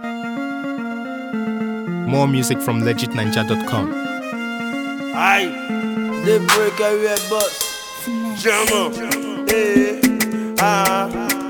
More music from legitninja.com. Aye, They break every bus. German. Eh, ah,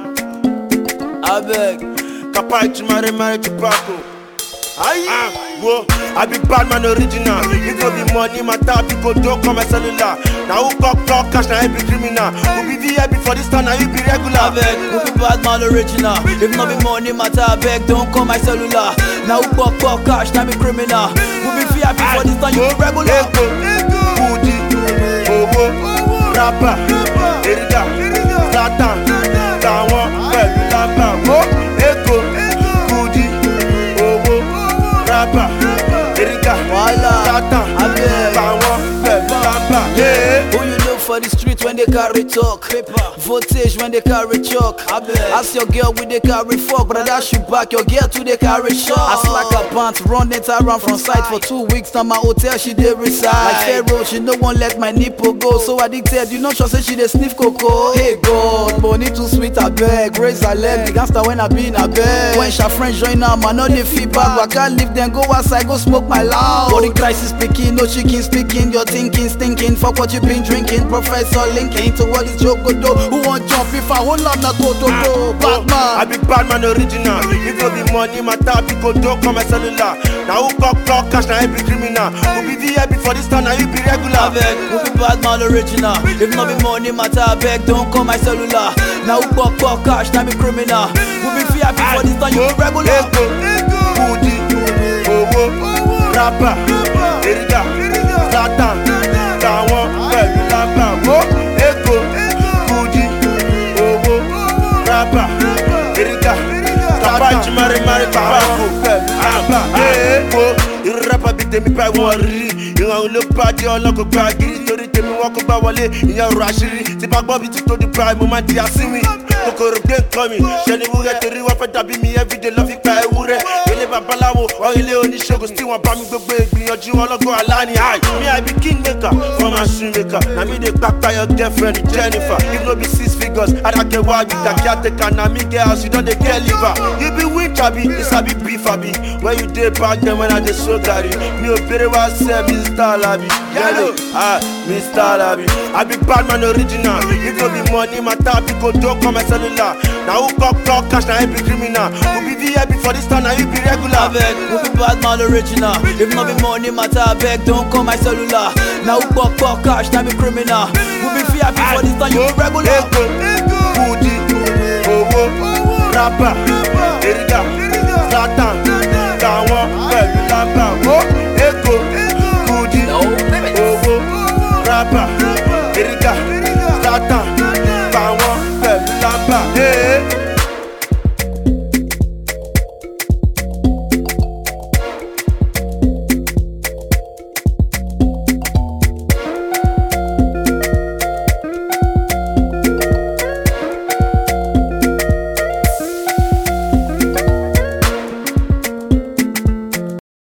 I beg. Kapai to marry, marry to Paco. Aye, ah, whoa, I be bad man original. If no be money, my tap, you go do come my cellular. Now who got talk cash, now you be criminal. Who be VIP for this time, now you be I regular. beg. Who be bad man original? If not be money matter, I beg. Don't call my cellular. Now who pop pop cash, now be criminal. Who be VIP for this time, you be regular. Ego, Kudi, owó, rapper, Erida, Zlatan, tàwọn pẹ̀lú lábà. Wo Ego, Kudi, owó, rapper, Erida, Wala. Zlatan, Abeg. tàwọn pẹ̀lú lábà. Yeah. Who you know for the street when they carry talk? Voltage when they carry chalk. Ask your girl with they carry fuck, but I dash you back. Your girl too they carry shot. I slack her pants, run it around from sight for two weeks. Now my hotel she dey reside. Like Pharaoh, she no one let my nipple go. So addicted, you know she say she dey sniff cocoa. Hey God, money too sweet I beg. Raise her leg, the gangster when I be in a bed. When she friends join am, I know they feedback. But I can't leave them, go outside, go smoke my loud. Body crisis speaking, no chicken speaking. Your thinking, stinking. Fuck what you been drinking. Professor linking to what is joke go do. Who want jump if I hold up na go to go. I Batman. be bad man original. If no be money, my tap, you go do come my cellular. Now who got talk cash, now you be criminal. Who be VIP for this time, now you be I regular. beg, who be bad man original? If not be money matter, I beg, don't call my cellular. Now who pop pop cash, now be criminal. Who be VIP for this time, you be regular. Ego, Kudi, owó, rapper, Erida, Zlatan, tàwọn pẹ̀lú lábà. Wo Ego, Kudi, owó, rapper, Erida, Tàbá ìjùmọ̀rì mari tàbákò pẹ̀lú lábà. Wo irú rapper bíi tèmi báyìí wọ́n rí. Ìrànwọ́ ló bá dé ọlọ́kọ̀ gba gírí torí tèmi wọ́n kó gbá wọlé ìyẹn ọ̀rọ̀ àṣírí. Tí bá gbọ́ bí ti tó di prime, mo máa di àsínwìn. Kòkòrò gbé nǹkan mi, ṣe ni wúrẹ́ torí wọ́n fẹ́ dàbí mi everyday lọ́ fi pa ewúrẹ́. Ilé babaláwo, wọ́n ilé oníṣègùn tí wọ́n bá mi gbogbo ìgbìyànjú ọlọ́gbọ́n aláni. Hi, me I be king maker, former shoe maker. Na me dey kpakpa your girlfriend Jennifer. If no be six figures, Adake wa be the caretaker. Na me get house, you don dey get liver. You be witch abi, you sabi beef abi. When you dey back then when I dey so garri. Mi ò bèrè wá sẹ́ Mr. Labi. Yellow, ah, Mr. Labi. I be bad man original. If no be money, my tap, you go do come my cellular. Na who got talk cash, na him be criminal. Who be VIP for this time, na you be I regular. beg, who be bad man original? If not be money matter, I beg, don't call my cellular. Now who pop pop cash, now be criminal. Who be VIP for this time, you be regular. Ego, Kudi, owó, rapper, Erida,